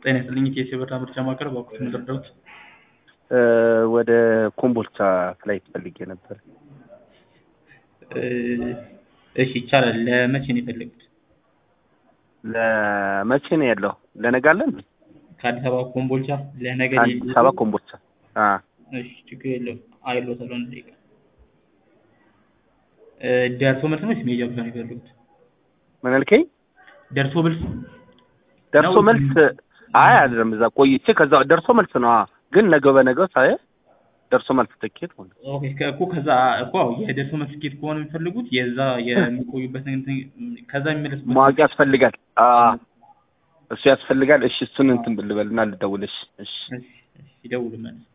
ጤና ይስጥልኝ ኢትዮ የበራ ምርጫ ማዕከል እባክዎት ምን ልርዳዎት? ወደ ኮምቦልቻ ፍላይት ፈልጌ ነበር። እሺ ይቻላል። ለመቼ ነው የፈለጉት? ለመቼ ነው ያለው? ለነገ አለ እንዴ? ከአዲስ አበባ ኮምቦልቻ ለነገ አዲስ አበባ ኮምቦልቻ። አ እሺ ችግር የለውም። አይሎታል አንድ ደቂቃ። ደርሶ መልስ ነው ወይስ መሄጃ ብቻ ነው የፈለጉት? ምን አልከኝ? ደርሶ መልስ ደርሶ ነው? መልስ አይ አይደለም፣ እዛ ቆይቼ ከዛ ደርሶ መልስ ነው። አዎ። ግን ነገ በነገ ሳይ ደርሶ መልስ ትኬት ማለት ነው። ኦኬ ከ- እኮ ከዛ እኮ አዎ፣ የደርሶ መልስ ትኬት ከሆነ የሚፈልጉት የዛ የሚቆዩበት እንትን ከዛ የሚመለሱበት ማወቅ ያስፈልጋል። አ እሱ ያስፈልጋል። እሺ እሱን እንትን ልበልና ልደውልሽ። እሺ እሺ፣ እሺ፣ ይደውሉ መልስ